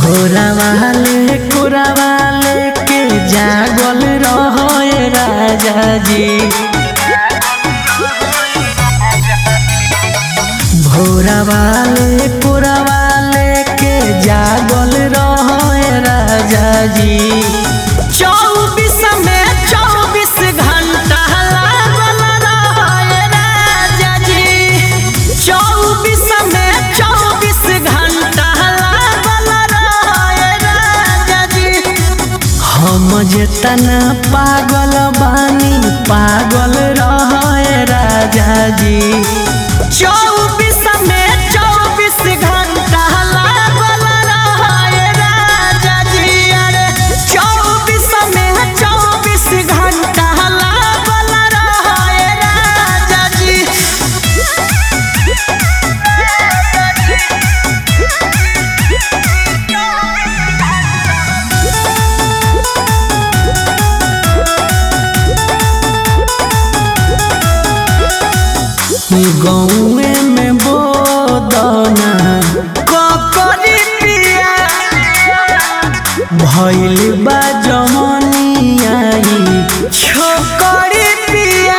भोरा वाले कोरा वाले के जागल रहे राजा जी भोरा वाले कोरा वाले के जागल रहे राजा जी चौबीस में चौबीस घंटा लागल रहे राजा जी चौबीस में चौबीस घंटा लागल रहे राजा जी हम जेतना पागल बानी पागल रहे राजा जी चौबीस में चौबीस घंटा लागल रहे राजा जी अरे चौबीस में चौबीस घंटा लागल रहे राजा जी गौए में बोदना ककरी पिया भइल बा जमनिया ई छोकरी पिया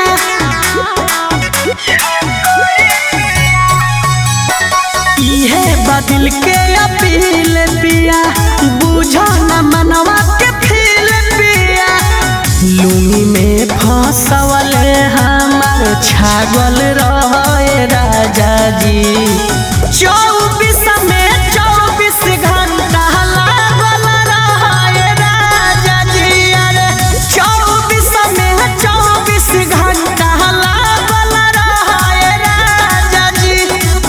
इहे बदल के अपील पिया बुझो न मनवा के फील पिया लुंगी में फंसवल हमार छागल रहे राजा जी चौबीस में चौबीस घंटा लागल रहे राजा जी अरे चौबीस में चौबीस घंटा लागल रहे राजा जी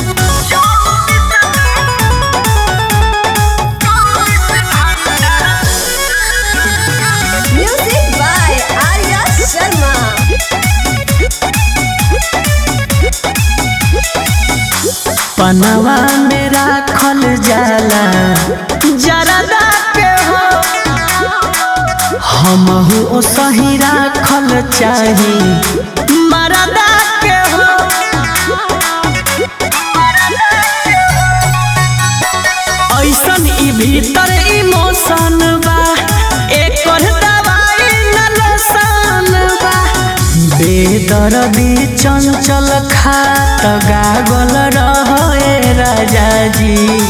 Music by Arya Sharma. पनवा में राखल जाला जरदा के हो हमहू ओ सही राखल चाही मरदा के हो ऐसन ई भीतर इमोशन बा एकर दवाई न लसन बा बेदर्दी चंचल खात गागल रहे राजा जी